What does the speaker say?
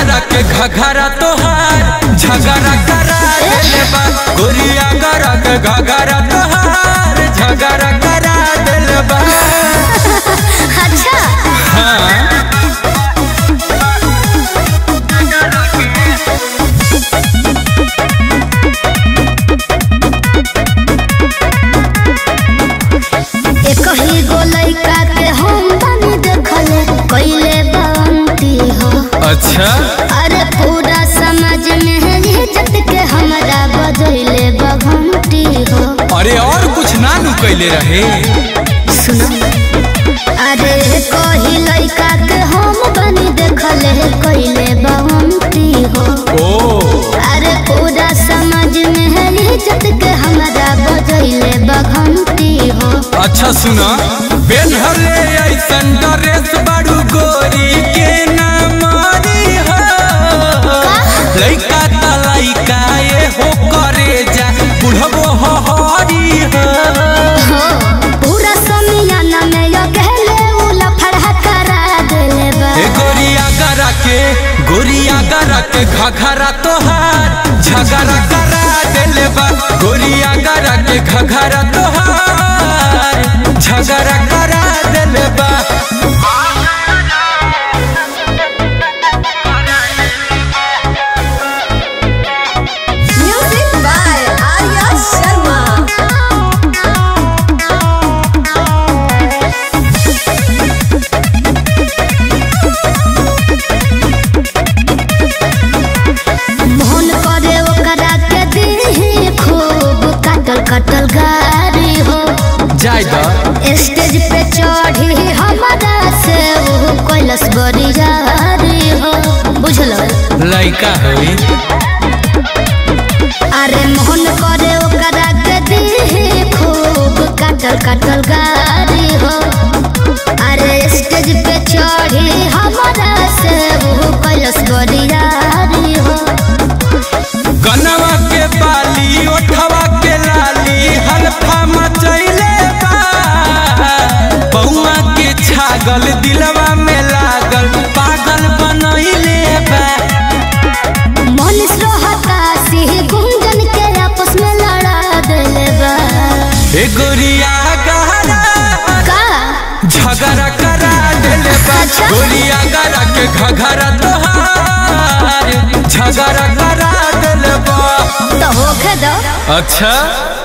गरा के घघरा तोहार झगड़ा करा देले बा गोरिया गरा के घघरा तोहार झगड़ा करा देले बा अच्छा हाँ एक ही गो लइका के हम बनी देखले कइले बनती हो अच्छा अरे पूरा समाज में है इज्जत के हमरा बजैले बघंटी हो अरे और कुछ ना नु कैले रहे सुनो अरे कही लइका के हम बनी देखले कइले बनती हो ओ अरे पूरा समाज में है इज्जत के हमरा बजैले बघंटी हो अच्छा सुना बेनहरे ऐसन ड्रेस बाड़ू गोरी के ना मारी हो लइका त लइका ये हो करे जा बुढ़बो हो हरी हो हो, पूरा समियाना में यो कहले उला फड़हा करा देले बा ए गोरिया गरा के गोरिया गरा के घघरा तोहार झगड़ा करा देले बा गोरिया गरा के घघरा तोहार झगड़ा करा देले बा Music by Arya Sharma. Mohan करे ओकरा के दी खूब कटल कटल गारी हो जाय द स्टेज पे चढ़ी हमारा से वो कैलस बड़ी जारी हो बुझलो लइका होई अरे मोहन करे ओकरा के दी खूब कटल कटल गारी हो अरे स्टेज पे चढ़ी हमारा से वो कैलस बड़ी जारी हो कनवा के बाली ओठवा के लाली हल्फा मचैले बा बउआ के छागल दिलवा में लागल पागल बनैले बा मनीष रोहता सिंह गुंजन के आपस में लड़ा देले बा ए गोरिया गहरा का झगड़ा करा देले बा अच्छा। गोरिया गरा के घघरा तोहार झगड़ा करा देले बा तो होखे दो अच्छा